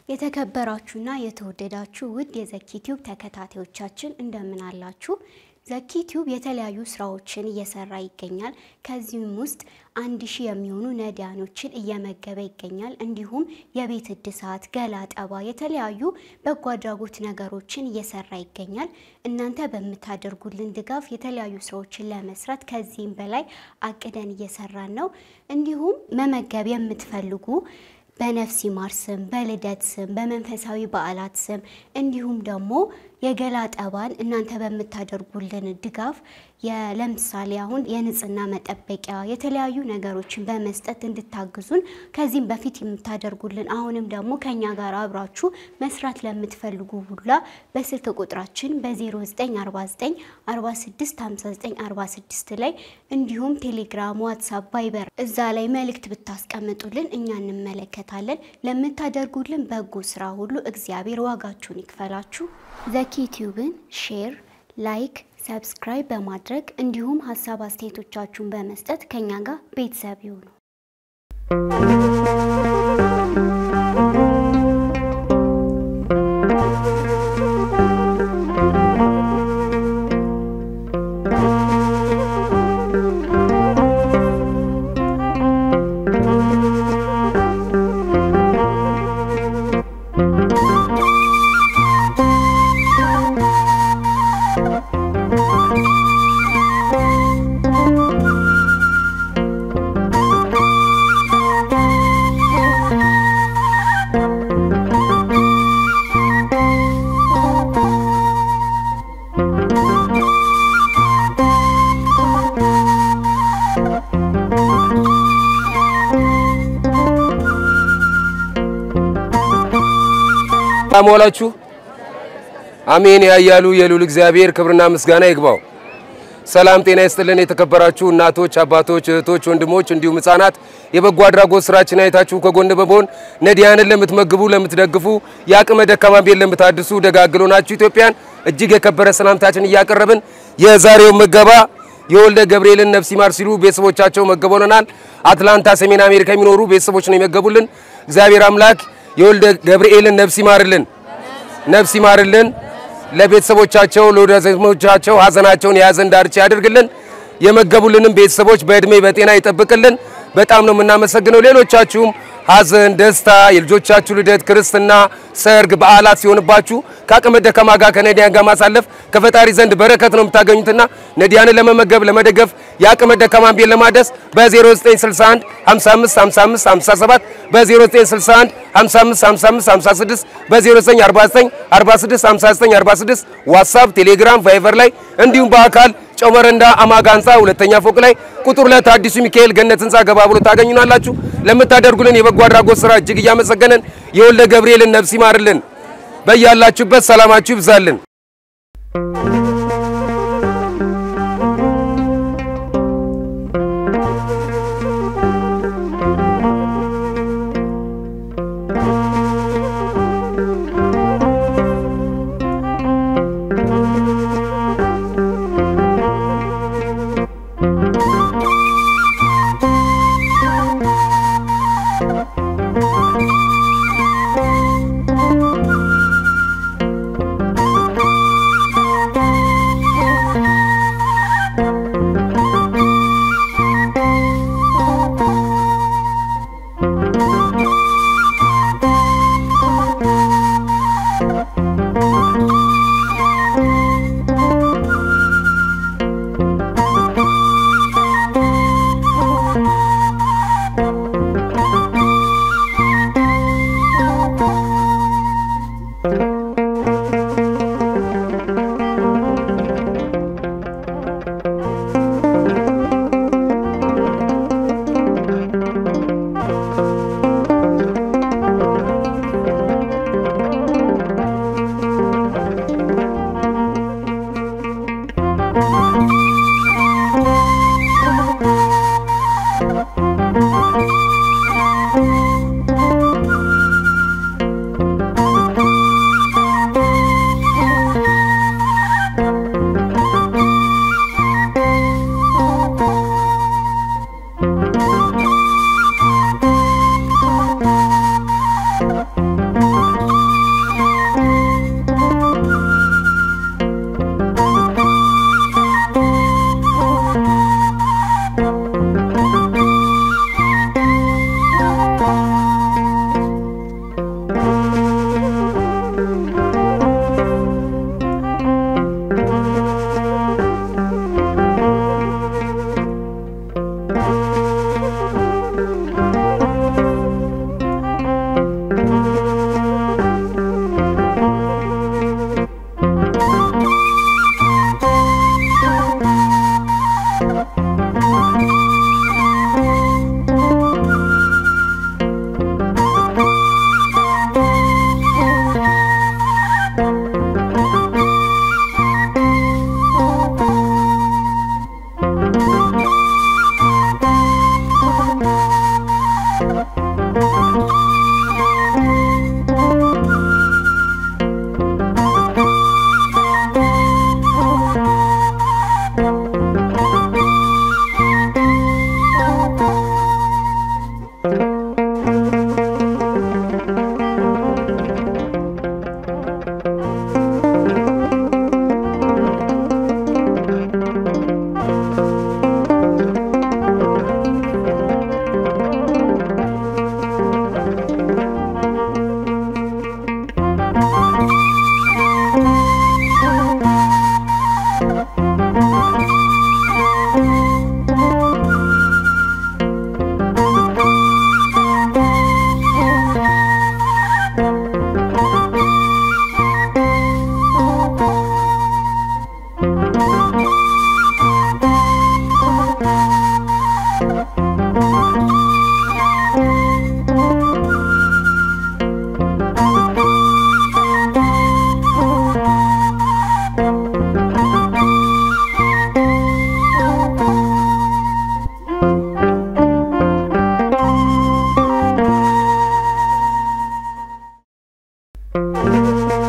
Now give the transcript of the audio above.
የተከበራችሁና የተወደዳችሁ ውድ የዘኪ ቲዩብ ተከታታዮቻችን እንደምን አላችሁ? ዘኪ ቲዩብ የተለያዩ ስራዎችን እየሰራ ይገኛል። ከዚህም ውስጥ አንድ ሺህ የሚሆኑ ነዳያኖችን እየመገበ ይገኛል። እንዲሁም የቤት እድሳት፣ ገላ ጠባ፣ የተለያዩ በጎ አድራጎት ነገሮችን እየሰራ ይገኛል። እናንተ በምታደርጉልን ድጋፍ የተለያዩ ስራዎችን ለመስራት ከዚህም በላይ አቅደን እየሰራን ነው። እንዲሁም መመገብ የምትፈልጉ በነፍስ ይማር ስም፣ በልደት ስም፣ በመንፈሳዊ በዓላት ስም እንዲሁም ደግሞ የገላ ጠባን እናንተ በምታደርጉልን ድጋፍ ለምሳሌ አሁን የንጽህና መጠበቂያ የተለያዩ ነገሮችን በመስጠት እንድታግዙን ከዚህም በፊት የምታደርጉልን አሁንም ደግሞ ከኛ ጋር አብራችሁ መስራት ለምትፈልጉ ሁላ በስልክ ቁጥራችን በ0949 465946 ላይ እንዲሁም ቴሌግራም፣ ዋትሳፕ፣ ቫይበር እዛ ላይ መልእክት ብታስቀምጡልን እኛ እንመለከታለን። ለምታደርጉልን በጎ ስራ ሁሉ እግዚአብሔር ዋጋችሁን ይክፈላችሁ። ዘኪ ቲዩብን ሼር፣ ላይክ፣ ሰብስክራይብ በማድረግ እንዲሁም ሀሳብ አስተያየቶቻችሁን በመስጠት ከኛ ጋር ቤተሰብ ይሁኑ። ሰላም ዋላችሁ። አሜን ያያሉ የሉል እግዚአብሔር ክብርና ምስጋና ይግባው። ሰላም ጤና ይስጥልን። የተከበራችሁ እናቶች፣ አባቶች፣ እህቶች፣ ወንድሞች እንዲሁም ህጻናት የበጎ አድራጎት ስራችን አይታችሁ ከጎን በመሆን ነዳያንን ለምትመግቡ፣ ለምትደግፉ የአቅመ ደካማን ቤት ለምታድሱ ደጋግሎ ናችሁ ኢትዮጵያን እጅግ የከበረ ሰላምታችን እያቀረብን የዛሬው ምገባ የወልደ ገብርኤልን ነፍስ ይማር ሲሉ ቤተሰቦቻቸው መገበውልናል። አትላንታ ሰሜን አሜሪካ የሚኖሩ ቤተሰቦች ነው የመገቡልን። እግዚአብሔር አምላክ የወልደ ገብርኤልን ነፍስ ይማርልን፣ ነፍስ ይማርልን። ለቤተሰቦቻቸው ለወዳጆቻቸው ሀዘናቸውን የያዘን ዳርቻ ያድርግልን። የመገቡልንም ቤተሰቦች በእድሜ በጤና ይጠብቅልን። በጣም ነው የምናመሰግነው። ሌሎቻችሁም ሀዘን፣ ደስታ፣ የልጆቻችሁ ልደት፣ ክርስትና፣ ሰርግ፣ በዓላት ሲሆንባችሁ ከአቅመ ደካማ ጋር ከነዳያን ጋር ማሳለፍ ከፈጣሪ ዘንድ በረከት ነው የምታገኙትና ነዳያንን ለመመገብ ለመደገፍ የአቅመ ደካማን ቤት ለማደስ በ0961 55 55 57 በ0961 55 55 56 በ0949 46 59 46 ዋትሳፕ፣ ቴሌግራም፣ ቫይቨር ላይ እንዲሁም በአካል ጨው መረንዳ አማጋ ህንፃ ሁለተኛ ፎቅ ላይ ቁጥር ሁለት አዲሱ ሚካኤል ገነት ህንፃ ገባ ብሎ ታገኙናላችሁ። ለምታደርጉልን የበጎ አድራጎት ስራ እጅግ እያመሰገነን የወልደ ገብርኤልን ነፍስ ይማርልን። በያላችሁበት ሰላማችሁ ይብዛልን። ነው።